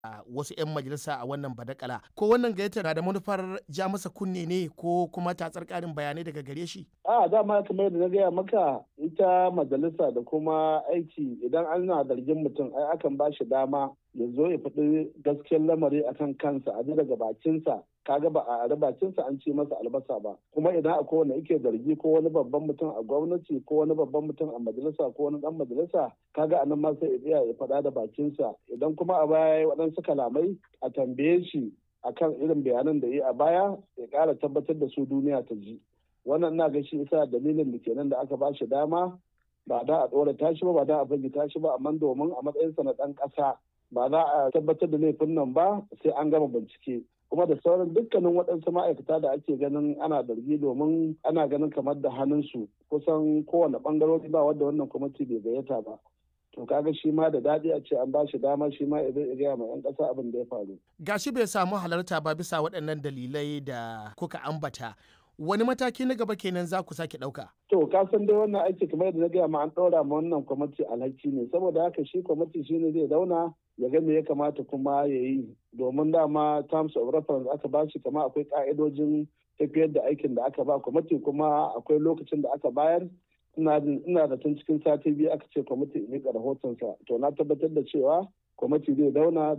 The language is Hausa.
wasu 'yan majalisa a wannan badakala ko wannan gayyata na da manufar ja masa kunne ne ko kuma tatsar karin bayanai daga gare shi a dama kamar yadda na gaya maka ita majalisa da kuma aiki idan ana zargin mutum ai akan ba shi dama ya zo ya faɗi gaskiyar lamari akan kansa a daga bakinsa kaga ba a ari bakinsa an ce masa albasa ba kuma idan akwai wanda yake zargi ko wani babban mutum a gwamnati ko wani babban mutum a majalisa ko wani dan majalisa kaga anan ma sai ya ya faɗa da bakinsa idan kuma a baya ya waɗansu kalamai a tambaye shi akan irin bayanan da ya a baya ya ƙara tabbatar da su duniya ta ji wannan na ga shi isa dalilin da kenan da aka ba shi dama ba da a ɗora tashi ba ba da a fage tashi ba amma domin a matsayinsa na ɗan ƙasa ba za a tabbatar da laifin nan ba sai an gama bincike kuma da sauran dukkanin waɗansu ma'aikata da ake ganin ana zargi domin ana ganin kamar da hannunsu kusan kowane ɓangarori ba wadda wannan kwamiti bai gayyata ba to kaga shi ma da daɗi a ce an ba shi dama shi ma ya zai gaya ma 'yan ƙasa abin da ya faru. gashi bai samu halarta ba bisa waɗannan dalilai da kuka ambata wani mataki na gaba kenan za ku sake ɗauka. To ka san dai wannan aiki kamar yadda na gaya ma an ɗora ma wannan kwamiti alhaki ne saboda haka shi kwamiti shi ne zai zauna ya ga me ya kamata kuma ya yi domin dama terms of reference aka ba shi kama akwai ka'idojin tafiyar da aikin da aka ba kwamiti kuma akwai lokacin da aka bayar ina da tun cikin sati biyu aka ce kwamiti ya miƙa rahotonsa to na tabbatar da cewa kwamiti zai zauna